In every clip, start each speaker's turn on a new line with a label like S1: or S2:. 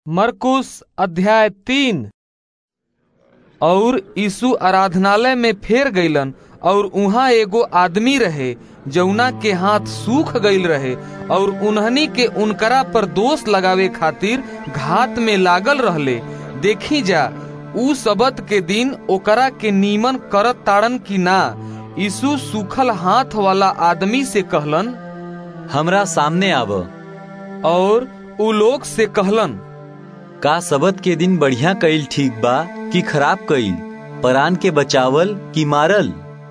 S1: मरकुस अध्याय तीन और यीशु आराधनालय में फेर गईलन और उहाँ एगो आदमी रहे जौना के हाथ सूख गईल रहे और उन्हनी के उनकरा पर दोष लगावे खातिर घात में लागल रहले देखी जा ऊ सबत के दिन ओकरा के नीमन करत ताड़न की ना यीशु सूखल हाथ वाला आदमी से कहलन
S2: हमरा सामने आव
S1: और ऊ लोग से कहलन
S2: का सबत के दिन बढ़िया कईल ठीक बा कि खराब कईल परान के बचावल कि मारल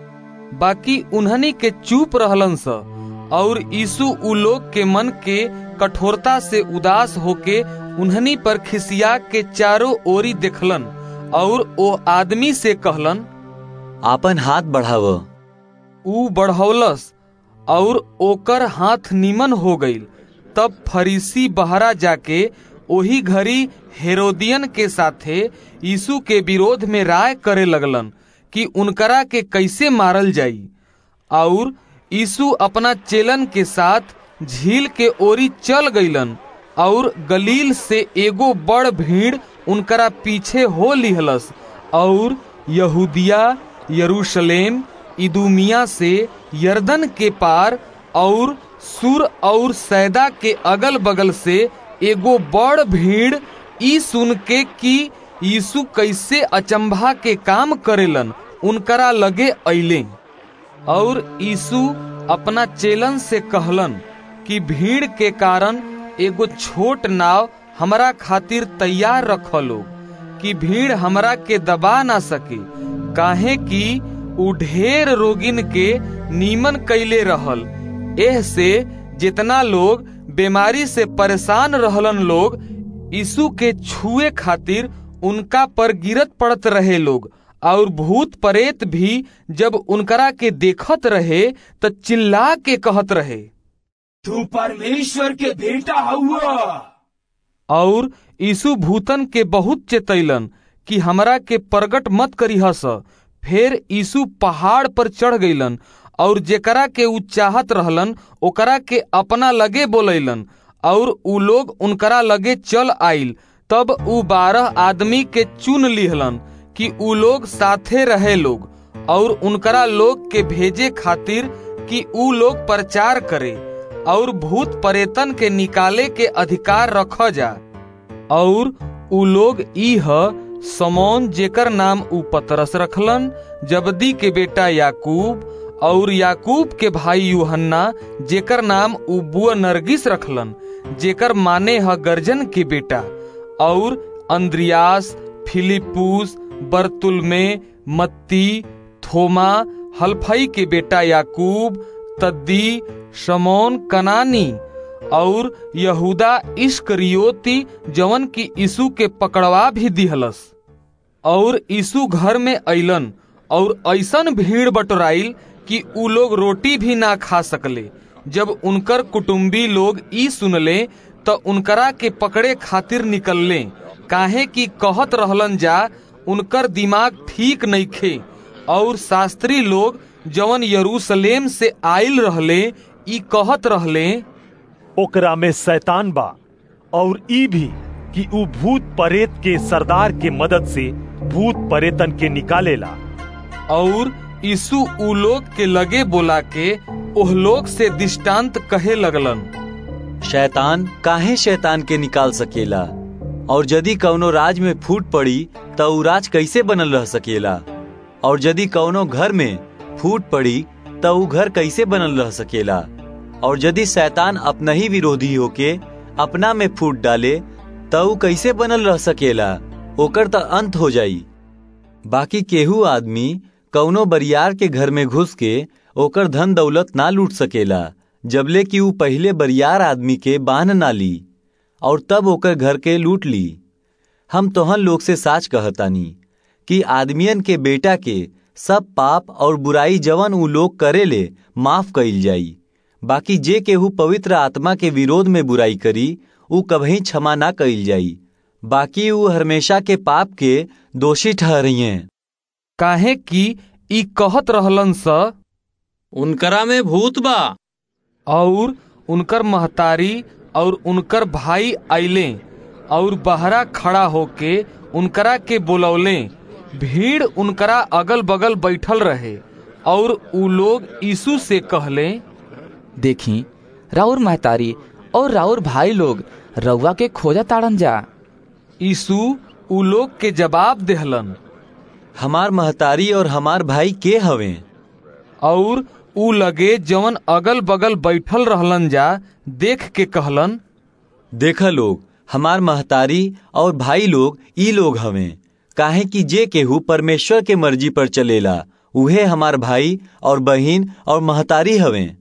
S1: बाकी उन्हनी के चुप रहलन स और यीशु उ लोग के मन के कठोरता से उदास होके उन्हनी पर खिसिया के चारों ओरी देखलन और ओ आदमी से कहलन
S2: आपन हाथ बढ़ाव
S1: ऊ बढ़ौलस और ओकर हाथ नीमन हो गईल तब फरीसी बहरा जाके ओही घड़ी हेरोदियन के साथे यीशु के विरोध में राय करे लगलन कि उनकरा के कैसे मारल जाई और यीशु अपना चेलन के साथ झील के ओरी चल गईलन और गलील से एगो बड़ भीड़ उनकरा पीछे हो लिहलस और यहूदिया यरूशलेम इदुमिया से यर्दन के पार और सुर और सैदा के अगल बगल से एगो बड़ भीड़ ई सुन के कि यीशु कैसे अचंभा के काम करेलन उनकरा लगे अइले और यीशु अपना चेलन से कहलन कि भीड़ के कारण एगो छोट नाव हमरा खातिर तैयार रख लो कि भीड़ हमरा के दबा ना सके काहे कि उ ढेर रोगिन के नीमन कैले रहल एह से जितना लोग बीमारी से परेशान रहलन लोग यीशु के छुए खातिर उनका पर गिरत पड़त रहे लोग और भूत प्रेत भी जब उनकरा के देखत रहे त चिल्ला के कहत रहे
S3: तू परमेश्वर के बेटा हुआ
S1: और यीशु भूतन के बहुत चेतैलन कि हमरा के प्रगट मत करीहस फिर यीशु पहाड़ पर चढ़ गईलन और जेकरा के उ चाहत रहलन ओकरा के अपना लगे बोलैलन और उ लोग उनकरा लगे चल आइल तब उ बारह आदमी के चुन लिहलन कि उ लोग साथे रहे लोग और उनकरा लोग के भेजे खातिर कि उ लोग प्रचार करे और भूत परेतन के निकाले के अधिकार रख जा और उ लोग ई ह समौन जेकर नाम उ पतरस रखलन जबदी के बेटा याकूब और याकूब के भाई यूहन्ना जेकर नाम उ बुआ नरगिस रखलन जेकर माने ह गर्जन के बेटा और अंद्रियास फिलिपूस बर्तुलमे मत्ती थोमा हल्फई के बेटा याकूब तद्दी शमौन कनानी और यहूदा इश्करियोती जवन की यीशु के पकड़वा भी दिहलस और यीशु घर में अइलन और ऐसन भीड़ बटोराइल कि उ लोग रोटी भी ना खा सकले जब उनकर कुटुंबी लोग ई सुनले त उनकरा के पकड़े खातिर निकलले काहे कि कहत रहलन जा उनकर दिमाग ठीक नइखे और शास्त्री लोग जवन यरूशलेम से आइल रहले ई कहत रहले
S4: ओकरा में शैतान बा और ई भी कि ऊ भूत परेत के सरदार के मदद से भूत परेतन के निकालेला
S1: और यीशु उ लोग के लगे बोला के ओह लोग से दृष्टांत कहे लगलन
S2: शैतान काहे शैतान के निकाल सकेला और यदि कौनो राज में फूट पड़ी त ऊ राज कैसे बनल रह सकेला और यदि कौनो घर में फूट पड़ी त ऊ घर कैसे बनल रह सकेला और यदि शैतान अपना ही विरोधी होके अपना में फूट डाले त ऊ कैसे बनल रह सकेला ओकर त अंत हो जाई बाकी केहू आदमी कौनो बरियार के घर में घुस के ओकर धन दौलत ना लूट सकेला जबले कि ऊ पहले बरियार आदमी के बांध ना ली और तब ओकर घर के लूट ली हम तोहन लोग से साच कहतानी कि आदमियन के बेटा के सब पाप और बुराई जवन ऊ लोग करेले माफ कइल जाई बाकी जे केहू पवित्र आत्मा के विरोध में बुराई करी ऊ कभी क्षमा ना कइल जाई बाकी ऊ हमेशा के पाप के दोषी ठहरिए
S1: काहे कि ई कहत रहलन स
S5: उनकरा में भूत बा
S1: और उनकर महतारी और उनकर भाई आइले और बहरा खड़ा होके उनकरा के बोलौले भीड़ उनकरा अगल बगल बैठल रहे और उ लोग यीशु से कहले
S6: देखी राउर महतारी और राउर भाई लोग रउआ के खोजा ताड़न जा
S1: यीशु उ लोग के जवाब देहलन
S2: हमार महतारी और हमार भाई के हवे
S1: और उ लगे जवन अगल बगल बैठल रहलन जा देख के कहलन
S2: देखा लोग हमार महतारी और भाई लोग ई लोग हवे काहे कि जे केहू परमेश्वर के मर्जी पर चलेला उहे हमार भाई और बहिन और महतारी हवे